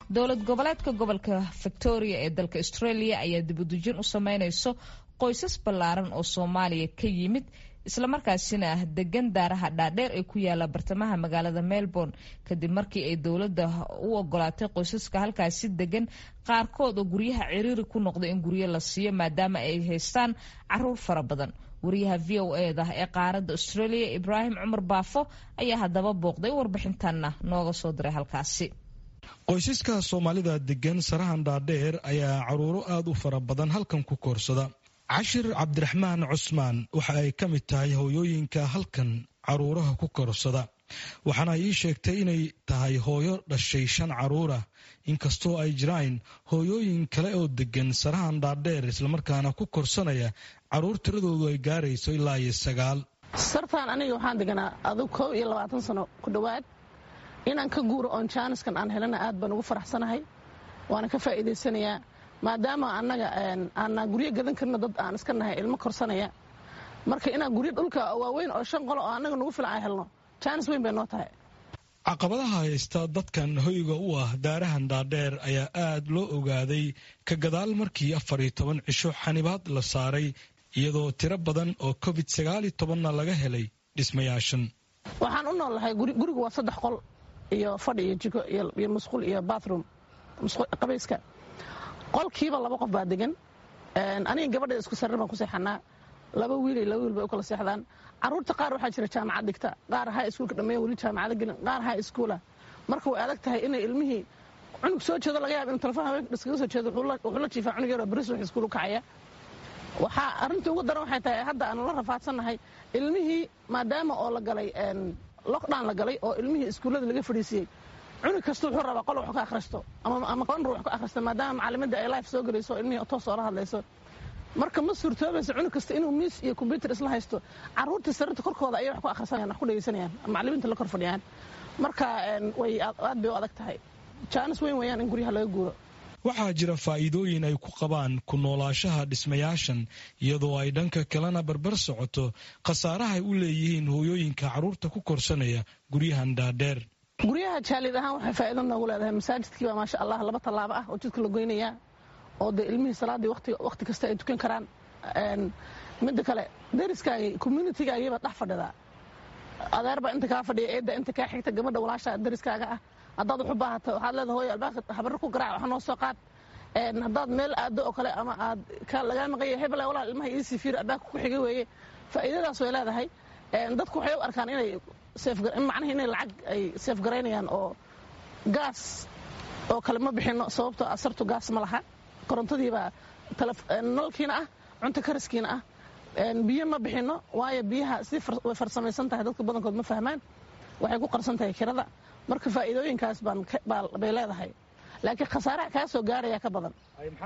dowlad goboleedka gobolka victoria ee dalka australia ayaa dibudujin u sameynayso qoysas ballaaran oo soomaaliya ka yimid islamarkaasina ah degan daaraha dhaadheer ee ku yaala bartamaha magaalada melbourne kadib markii ay dowladda u ogolaatay qoysaska halkaasi degan qaarkood oo guryaha ciriiri ku noqda in guryo la siiyo maadaama ay haystaan caruur fara badan wariyaha v o eda ee qaaradda australia ibraahim cumar baafo ayaa haddaba booqday warbixintanna nooga soo diray halkaasi qoysaska soomaalida degan sarahan dhaadheer ayaa caruuro aada u fara badan halkan ku koorsada cashir cabdiraxmaan cusmaan waxa ay ka mid tahay hooyooyinka halkan caruuraha ku korsada waxaana ii sheegtay inay tahay hooyo dhashay shan caruurah inkastoo ay jiraan hooyooyin kale oo degan sarahan dhaadheer islamarkaana ku korsanaya caruur tiradoodu ay gaarayso ilaa iyo sagaal sartaan aniga waxaan deganaa adug kow iyo labaatan sano ku dhowaad inaan ka guuro oon jaaniskan aan helana aad baan ugu faraxsanahay waana ka faa'iidaysanayaa maadaama annaga aanaa guryo gadan karno dad aan iska nahay ilmo korsanaya marka inaan guryo dhulka waaweyn oo shan qolo oo annaga nagu filan aan helno jaanis weyn bay noo tahay caqabadaha haysta dadkan hoyga u ah daarahan dhaadheer ayaa aad loo ogaaday ka gadaal markii afar iyo toban cisho xanibaad la saaray iyadoo tiro badan oo covid sagaal iyo tobanna laga helay dhismayaashan waxaan u noolahay gurigu waa saddex qol iyo fadhi iyo jiko iyo musqul iyo bathroom qabayska qolkiiba laba qof baa degan aniga gabadha isku sarir baan ku seexanaa laba wiil iyo laba wiil bay u kala seexdaan caruurta qaar waxaa jira jaamacad dhigta qaar ha iskuulka dhameeya weli jaamacada gelin qaar ha iskuula marka way adag tahay inay ilmihii cunug soo jeedo laga yaaba inu telefon haweenka iskaga soo jeedo wuxuu la jiifaa cunug yaroo beris wax iskuul u kacaya waxaa arrintii ugu daran waxay tahay hadda aanu la rafaadsannahay ilmihii maadaama oo la galay lockdown la galay oo ilmihii iskuullada laga fadhiisiyey cunug kasta wuxuu rabaa qol wax ka akhristo ama qonru wax ka akhristo maadaama macalimadda ay life soo gelayso oo ilmihii toos oola hadlayso marka ma suurtoobaysa cunug kasta inuu miis iyo kombyutar isla haysto caruurtii sarirta korkooda ayay wax ku akhrisanayaan wax ku dhegaysanayaan macalimiinta la kor fadhiyaan marka way aad bay u adag tahay jaanis weyn weeyaan in guryaha laga guuro waxaa jira faa'iidooyin ay ku qabaan ku noolaashaha dhismayaashan iyadoo ay dhanka kalena barbar socoto khasaarahay u leeyihiin hooyooyinka carruurta ku korsanaya guryahan dhaadheer guryaha jaalid ahaan waxay faa'iido noogu leedahay masaajidkii baa maasha allah laba tallaabo ah oo jidka la goynayaa oo dee ilmihii salaaddii wakhti kasta ay tukan karaan midda kale dariskaagii communitygaagiibaa dhex fadhidaa adeer baa inta kaa fadhiya eedda inta kaa xigta gabadha walaasha dariskaaga ah haddaad wax u baahata waxaad leedahay hooyo albaabka habarro ku garaac wax noo soo qaad haddaad meel aado oo kale ama aad lagaa maqanya hebel walaal ilmaha ii sifiir albaabka ku xiga weeye faa'iidadaas way leedahay dadku waxay u arkaan inay macnaha inay lacag ay seefgaraynayaan oo gaas oo kale ma bixinno sababtoo asartu gaas ma laha korontadiibaa nalkiina ah cunto kariskiina ah biyo ma bixinno waayo biyaha si way farsamaysan tahay dadka badankood ma fahmaan waxay ku qarsan tahay kirada marka faa'iidooyinkaas bay leedahay laakiin khasaaraha kaa soo gaaraya ka badan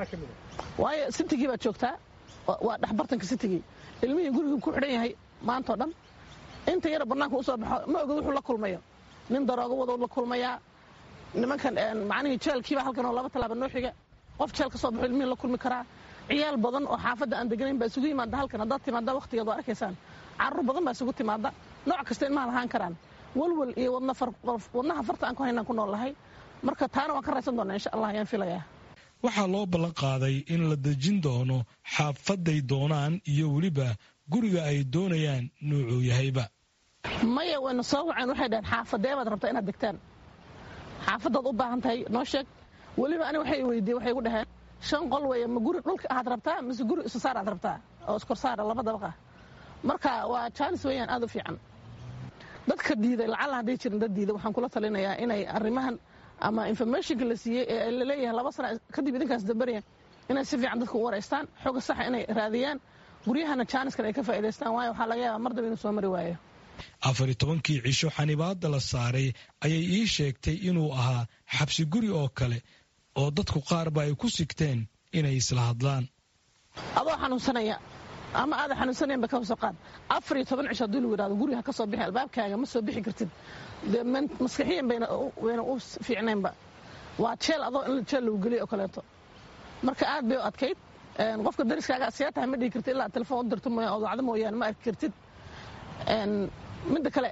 waayo sitigii baad joogtaa waa dhexbartanka sitigii ilmihii gurigii ku xidhan yahay maantao dhan inta yara bannaanka u soo baxo ma ogid wuxuu la kulmayo nin daroogo wadow la kulmayaa nimankan macnihii jeelkiiba halkan oo laba tallaaba noo xiga qof jeel ka soo baxo ilmihii la kulmi karaa ciyaal badan oo xaafadda aan deganayn baa isugu yimaada halkan haddaad timaada wakhtigeed waa arkaysaan carruur badan baa isugu timaada nooc kasta ilmaha lahaan karaan walwal iyo wadnaha farta aan ku haynaan ku nool lahay marka taana waan ka raysan doonaa insha allah ayaan filayaa waxaa loo ballan qaaday in la dejin doono xaafaday doonaan iyo weliba guriga ay doonayaan nuucuu yahayba maya wayna soo waceen waxay dhaheen xaafadee baad rabtaa inaad degtaan xaafadaad u baahan tahay noo sheeg weliba ani waxay weydiiye waxay gu dhaheen shan qol weeye ma guri dhulka aad rabtaa mise guri isu saar aad rabtaa oo iskorsaara laba dabaq ah marka waa jaanis weeyaan aad u fiican dadka diiday lacalla hadday jirin dad diiday waxaan kula talinayaa inay arrimahan ama informationka la siiyey ee laleeyahay laba sana kadib idinkaas dambaraya inay si fiican dadka u waraystaan xooga saxa inay raadiyaan guryahana jaaniskan ay ka faa'idaystaan waayo waxaa laga yaabaa mar daba inuu soo mari waayo afar iyo tobankii cisho xanibaadda la saaray ayay ii sheegtay inuu ahaa xabsi guri oo kale oo dadku qaarba ay ku sigteen inay isla hadlaan adoo xanuunsanaya ama aada xanuunsanaynba ka hoso qaad afar iyo toban cisho haddii lagu yidhahdo guriga ha ka soo bixi albaabkaaga ma soo bixi kartid dee maskaxiyan bayna u fiicnaynba waa jeel adoo in jeel lagu geliyo oo kaleeto marka aad bay u adkayd qofka dariskaaga see tahay ma dhihi kartid ilaa telefoon u dirto mooya ood wacdo mooyaane ma arki kartid midda kale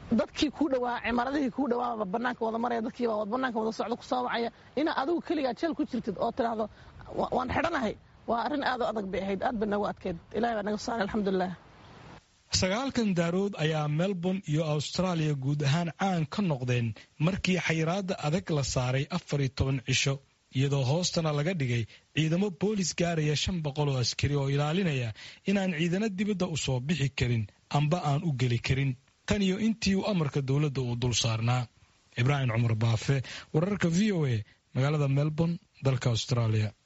dadkii kuu dhawaa cimaaradihii kuu dhawaaba banaanka wada maraya dadkiibaa banaanka wada socda kusoo wacaya inaa adigu keligaa jeel ku jirtid oo tidhaahdo waan xidhanahay waa arrin aad u adag bay ahayd aad bay nagu adkeyd ilahay baa naga saaray alxamdulilah sagaalkan daarood ayaa melbourne iyo austraaliya guud ahaan caan ka noqdeen markii xayiraadda adag la saaray afar iyo toban cisho iyadoo hoostana laga dhigay ciidamo boolis gaaraya shan boqol oo askari oo ilaalinaya inaan ciidano dibadda u soo bixi karin amba aan u geli karin tan iyo intii uu amarka dowladda uu dul saarnaa ibraahim cumar baafe wararka v o a magaalada melbourne dalka australia